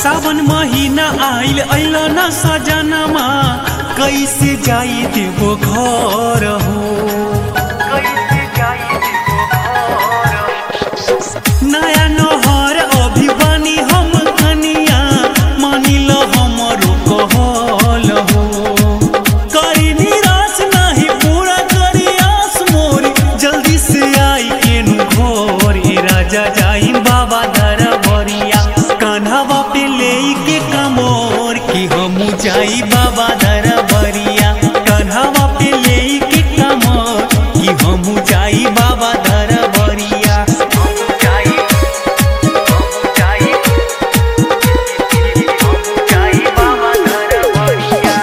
सावन महीना आइल अइल न सजनमा कैसे जाई देवो घर हो नया नहर अभी बानी हम कनिया मानिल हमरो कहल हो करी निराश नहीं पूरा करी आस मोरी जल्दी से आई केनु घोर ए राजा जाई बाबा दर बरिया कान्हवा पे ले के कमोर कि हमू जाई बाबा दर बरिया कान्हवा पे ले के कमोर कि हमू जाई बाबा दर बरिया हमू जाई हमू जाई हमू जाई बाबा दर बरिया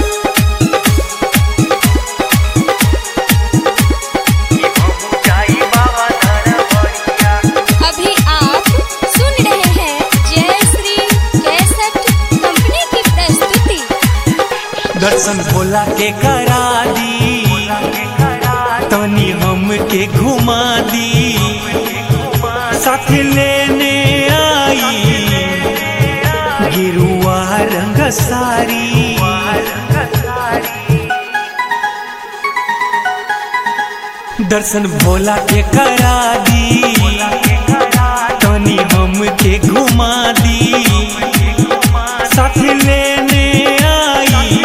कि हमू जाई बाबा दर बरिया अभी आप सुन रहे हैं जय श्री कैसेट कंपनी की प्रस्तुति दर्शन भोला के करा दी तनी हम के घुमा दी साथ लेने आई गिरुआ रंग सारी दर्शन भोला के करा दी तनी हम के घुमा दी साथ लेने आई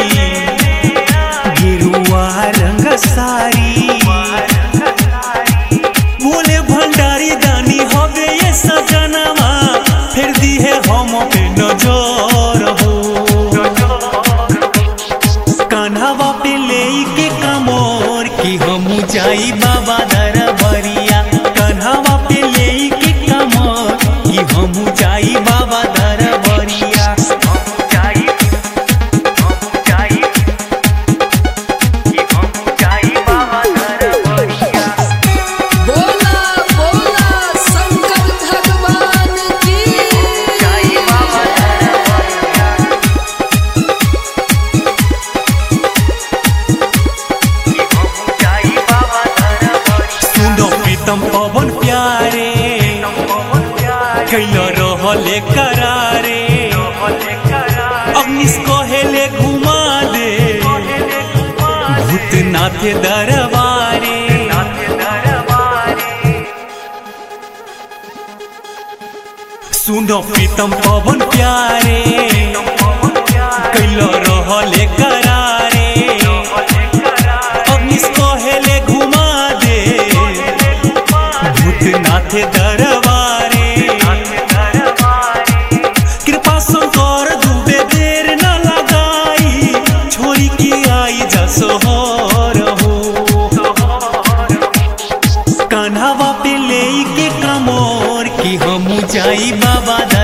गिरुआ रंग सारी बोले भंडारी दानी हवे ये सजनवा फिर दी है हम पे नजर हो कान्हवा पे ले के कमोर कि हम जाई बाबा दर बरिया कान्हवा पे ले के कमोर कि हम जाई बाबा दर बरिया हम जाई हम जाई कि हम जाई बाबा दर बरिया बोला बोला शंकर भगवान की जाई बाबा दर बरिया सुनो प्रीतम पवन प्यारे कैल रहले करारे अग्निश कहेले घुमा दे भूतनाथ दरबारे सुनो प्रीतम पवन प्यारे कैल रहले करारे अग्निश कहेले घुमा दे भूतनाथ दरबारे कृपा शंकर दुबे देर न लगाई छोरी की आई जसोहर हो कान्हवा पे ले के कमोर कि हम जाई बाबा दर